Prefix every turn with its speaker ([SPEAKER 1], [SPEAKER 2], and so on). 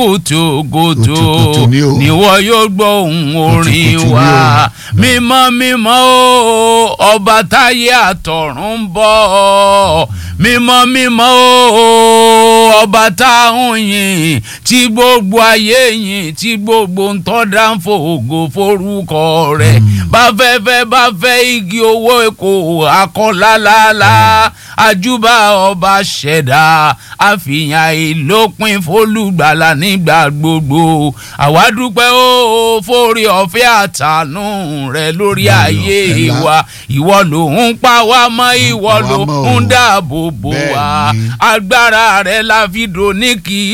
[SPEAKER 1] kùtùkùtù
[SPEAKER 2] Kùtùkùtù ni o.
[SPEAKER 1] níwọ yóò gbọ́ ohùn orin
[SPEAKER 2] Kùtùkùtù
[SPEAKER 1] wa
[SPEAKER 2] ni
[SPEAKER 1] mímọ́ mímọ́ o ọba táyé àtọ̀run ń bọ̀ mímọ́ mímọ́ o ọba táwọn yìn tí gbogbo ayé yìn tí gbogbo ń tọ́da ń fògo forúkọ rẹ̀ bá fẹ́ fẹ́ bá fẹ́ igi owó èkó akọ́lálálá àjúbà ọba ṣẹ̀dá àfihàn ìlópin fólùgbàlà nígbà gbogbo àwa dúpẹ́ o fórí ọ̀fẹ́ àtànú rẹ lórí
[SPEAKER 2] Bẹ́ẹ̀
[SPEAKER 1] ayé
[SPEAKER 2] ọ̀fẹ́ ńlá.
[SPEAKER 1] wa ìwọ ló ń pa wá mọ́ ìwọ
[SPEAKER 2] pa wá
[SPEAKER 1] ló
[SPEAKER 2] mọ́ o.
[SPEAKER 1] ń dáàbò bò wá
[SPEAKER 2] Bẹ́ẹ̀ ni.
[SPEAKER 1] agbára rẹ la fi dò ní kì í